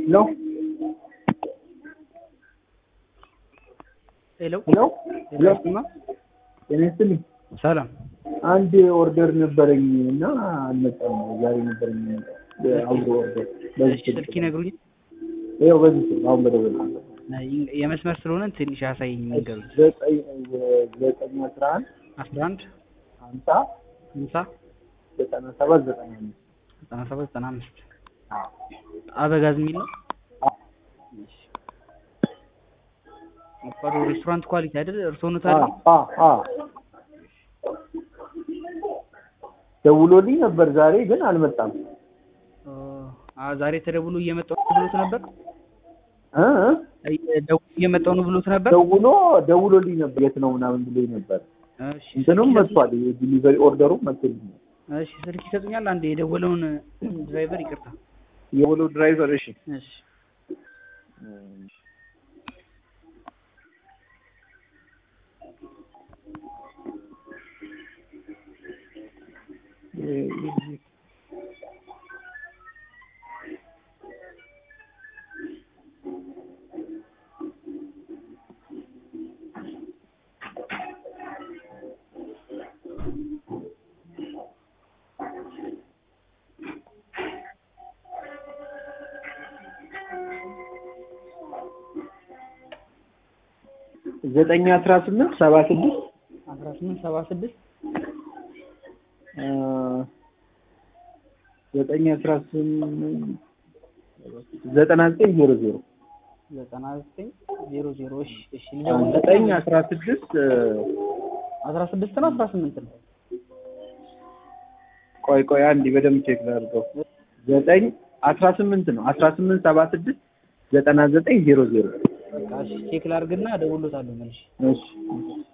ሄሎ ሄሎ ሄሎ ሄሎ ስማ ጤና ይስጥልኝ። ሰላም አንድ ኦርደር ነበረኝ እና አልመጣም። ዛሬ ነበረኝ አብሮ ኦርደር በዚህ እሺ ስልክ ይነግሩኝ ይኸው በዚህ ስልክ አሁን በደወል የመስመር ስለሆነ ትንሽ ያሳየኝ መንገዱ ዘጠኝ ዘጠኝ አስራ አንድ አስራ አንድ ሀምሳ ሀምሳ ዘጠና ሰባት ዘጠና አምስት ዘጠና ሰባት ዘጠና አምስት አበጋዝ የሚል ነው አፋዶ ሬስቶራንት ኳሊቲ አይደል እርስዎ ኖት አይደል ደውሎልኝ ነበር ዛሬ ግን አልመጣም። አ ዛሬ ተደውሎ እየመጣሁ ነው ብሎት ነበር እ ደውሎ እየመጣሁ ነው ብሎት ነበር ደውሎ ደውሎልኝ ነበር የት ነው ምናምን ብሎኝ ነበር። እሺ እንትኑም መጥቷል የዲሊቨሪ ኦርደሩም መጥቶልኛል። እሺ ስልክ ይሰጡኛል አንድ የደወለውን ድራይቨር ይቅርታ የወሎ ድራይቨር እሺ እሺ ዘጠኝ አስራ ስምንት ሰባ ስድስት አስራ ስምንት ሰባ ስድስት ዘጠኝ አስራ ስምንት ዘጠና ዘጠኝ ዜሮ ዜሮ ዘጠና ዘጠኝ ዜሮ ዜሮ እሺ እሺ ዘጠኝ አስራ ስድስት አስራ ስድስት ነው አስራ ስምንት ነው ቆይ ቆይ አንዴ በደምብ ቼክ ላድርገው። ዘጠኝ አስራ ስምንት ነው አስራ ስምንት ሰባ ስድስት ዘጠና ዘጠኝ ዜሮ ዜሮ በቃ እሺ ቼክ ላድርግና እደውልሎታለሁ መልሼ እሺ